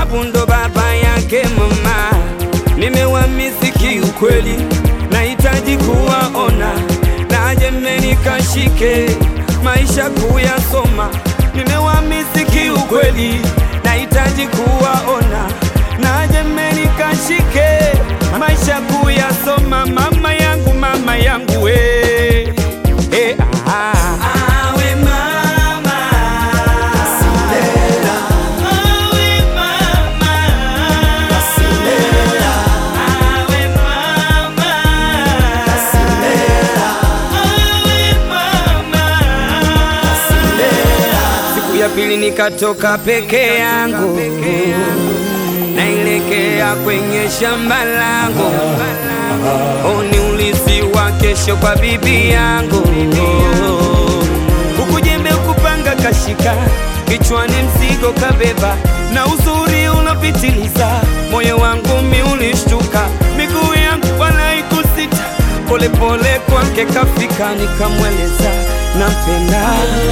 sababu ndo baba yake mama. Nimewamisi kiukweli, nahitaji kuwaona, naje mmenikashike maisha kuyasoma. Nimewamisi kiukweli, nahitaji kuwaona, naje mmenikashike maisha kuyasoma. Mama yangu, mama yangu we. Eh, ah. Awe mama. Awe mama. Awe mama. Awe mama. Siku ya pili nikatoka peke yangu, naelekea kwenye shamba langu, oh, ni ulisi wa kesho kwa bibi yangu, huku jembe ukupanga kashika, kichwani mzigo kabeba, na uzuri unapitiliza, moyo wangu mi ulishtuka, miguu yangu wala ikusita, polepole kwake kafika, nikamweleza nampenda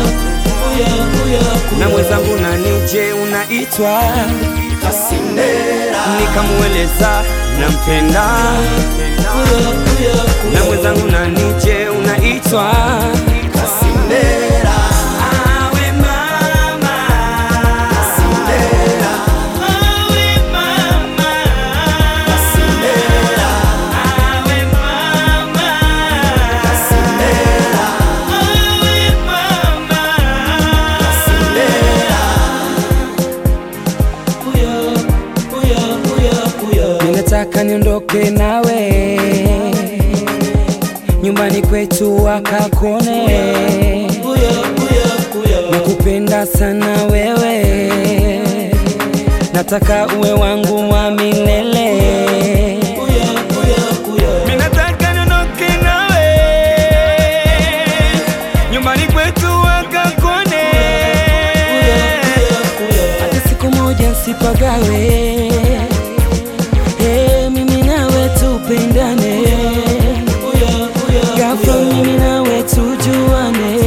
na mwenzangu nanije unaitwa nikamweleza nampenda na mwenzangu nanije unaitwa Awe mama. Awe mama. Awe mama. Awe mama. Ninataka niondoke nawe nyumbani kwetu wakakone, nakupenda sana wewe, nataka uwe wangu wa milele. Ninataka niondoke nawe nyumbani kwetu wakakone, hata siku moja nsipagawe. Hey, mimi nawe tupendane, ghafla mimi nawe tujuane,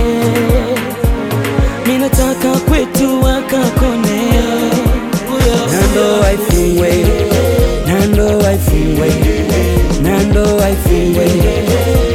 minataka kwetu wakakone, nando waifungwe, nando waifungwe, nando waifungwe